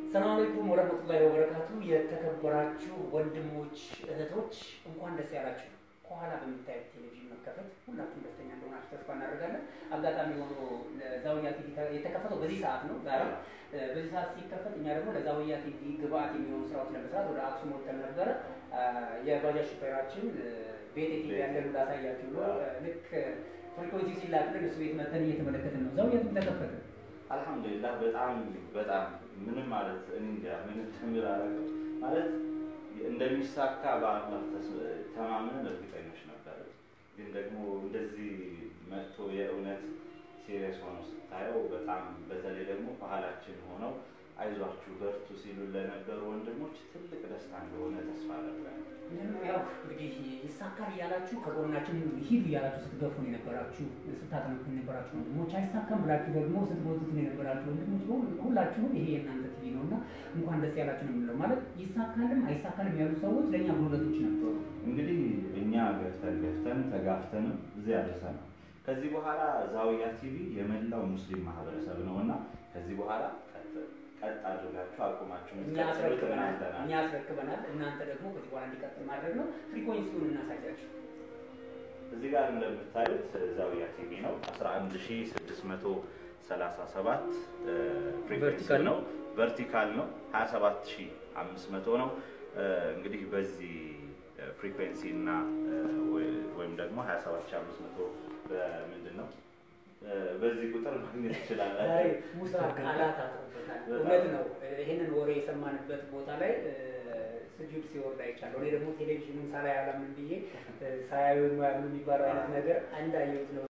ሰላም አለይኩም ወረህመቱላሂ ወበረካቱ። የተከበራችሁ ወንድሞች እህቶች፣ እንኳን ደስ ያላችሁ። ከኋላ በምታዩት ቴሌቪዥን መከፈት ሁላችሁም ደስተኛ እንደሆናችሁ ተስፋ እናደርጋለን። አጋጣሚ ሆኖ ለዛውያ ቲቪ የተከፈተው በዚህ ሰዓት ነው ዛሬ። በዚህ ሰዓት ሲከፈት እኛ ደግሞ ለዛውያ ቲቪ ግብአት የሚሆኑ ስራዎች ለመስራት ወደ አክሱም ወጥተን ነበረ። የባጃጅ ሹፌራችን ቤት ቲቪ ያለን እንዳሳያችሁ ብሎ ልክ ፍሪኮንሲ ሲላክልን እሱ ቤት መተን እየተመለከትን ነው። ዛውያ ቲቪ ተከፈተ። አልሐምዱሊላህ በጣም በጣም ምንም ማለት እኔ እንጃ ምን ትምር አረገው ማለት እንደሚሳካ በአላህ ተማምነን እርግጠኞች ነበር። ግን ደግሞ እንደዚህ መጥቶ የእውነት ሲሪየስ ሆነው ስታየው በጣም በተለይ ደግሞ ባህላችን ሆነው አይዟችሁ በርቱ ሲሉ ለነበሩ ወንድሞች ትልቅ ደስታ እንደሆነ ተስፋ ነበር። ያው እንግዲህ ይሳካል እያላችሁ ከጎናችን ሂዱ እያላችሁ ስትገፉን የነበራችሁ ስታጠነቁን የነበራችሁ ወንድሞች፣ አይሳካም ብላችሁ ደግሞ ስትቦቱትን የነበራችሁ ወንድሞች ሁላችሁም ይሄ የእናንተ ቲቪ ነው እና እንኳን ደስ ያላችሁ ነው የምንለው። ማለት ይሳካልም አይሳካልም ያሉ ሰዎች ለእኛ ጉልበቶች ነበሩ። እንግዲህ እኛ ገፍተን ገፍተን ተጋፍተንም እዚህ ያደርሰናል። ከዚህ በኋላ ዛውያ ቲቪ የመላው ሙስሊም ማህበረሰብ ነው እና ከዚህ በኋላ ቀጥ አድርጋችሁ አቁማችሁን እኛ አስረክበናል እኛ አስረክበናል። እናንተ ደግሞ ከዚህ በኋላ እንዲቀጥል ማድረግ ነው። ፍሪኮንሲውን እናሳያችሁ። እዚህ ጋር እንደምታዩት ዛውያ ቲቪ ነው 11637 ፍሪኩዌንሲ ነው። ቨርቲካል ነው 27500 ነው። እንግዲህ በዚህ ፍሪኩዌንሲ እና ወይም ደግሞ 27500 በምንድን ነው በዚህ ቁጥር ማግኘት ትችላላችሁ። ሙሳ ቃላት አጥሮበታል። እውነት ነው። ይህንን ወሬ የሰማንበት ቦታ ላይ ስጁድ ሲወርድ አይቻለሁ። እኔ ደግሞ ቴሌቪዥኑን ሳላይ አላምን ብዬ ሳያዩ ያሉ የሚባለው አይነት ነገር እንዳየሁት ነው